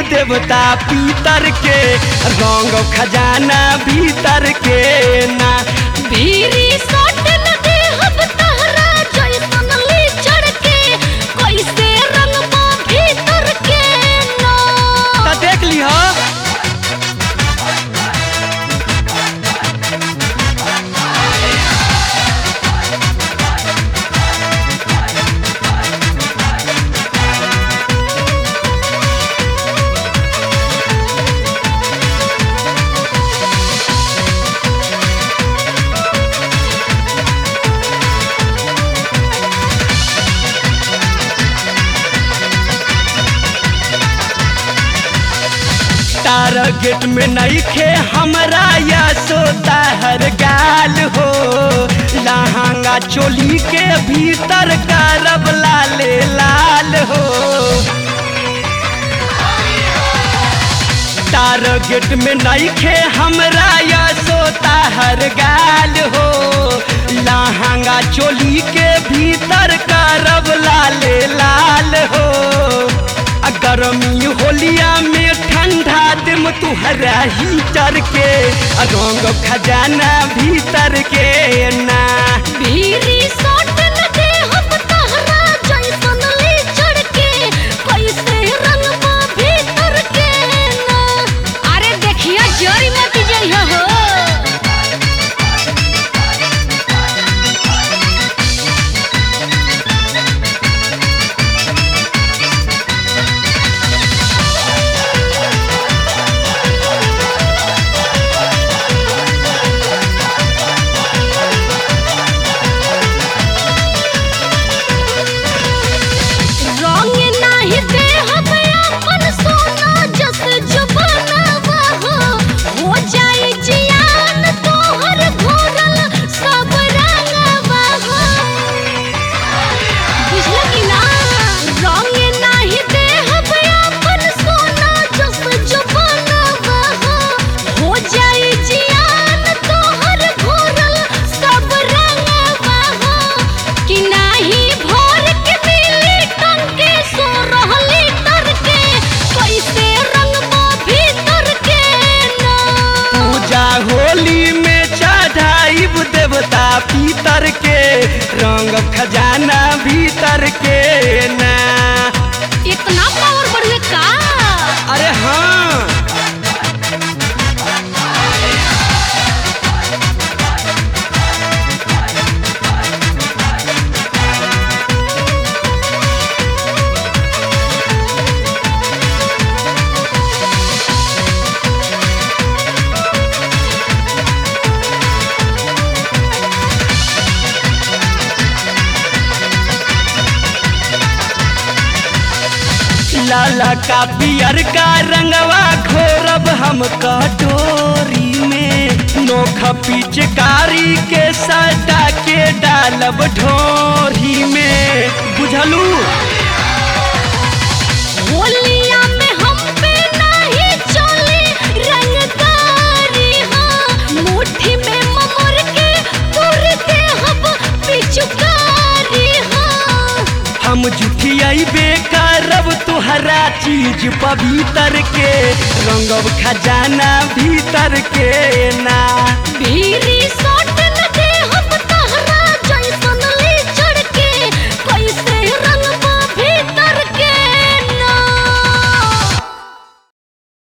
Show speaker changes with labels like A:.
A: देवता पीतर के रंग खजाना भीतर के ना
B: भीरी सट न दे हम तहरा जैसन ली चढ़ के कैसे रंगबा भीतर के ना
A: तो देख ली हो टारगेट में नहीं खे हमरा या सोता हर गाल हो लहंगा चोली के भीतर करब लाले लाल हो टारगेट में नहीं खे हमरा या सोता हर गाल हो लहंगा चोली के भीतर करब लाले लाल हो आ गरमी होलिया में ठंडा दिम तुहरा हीटर के आ रंग खजाना भीतर के ना
B: भीरी सट न दे हम तहरा जैसन ली चढ़ के कैसे रंगबा भीतर के ना अरे देखिया जरी मत जइहो हो रंग नाही दे हम अपन सोना जस जुबानवा हो हो जाई जियान तोहर घोरल सब रंगवा हो बुझल कि ना रंग नाही दे हम अपन सोना जस जुबानवा हो हो जाई जियान तोहर घोरल सब रंगवा हो कि नाही भोर के मिली टंके सो रहली तर के कैसे रंगबा भीतर के ना
A: पूजा होली में चढ़ाइब देवता पीतर के रंग खजाना भीतर के ना
B: इतना पावर बढ़े का
A: अरे हाँ लाला का पियर का रंगवा घोरब हम कटोरी में नोख पिचकारी के सटा के डालब ढोरी में बुझलू
B: होलिया में हम पे नहीं चले रंगदारी हाँ मुट्ठी में ममर के तुर के हम पिचुकारी हाँ
A: हम जुठियाबे करब तुहरा चीज पवित्र के रंगब खजाना भीतर के ना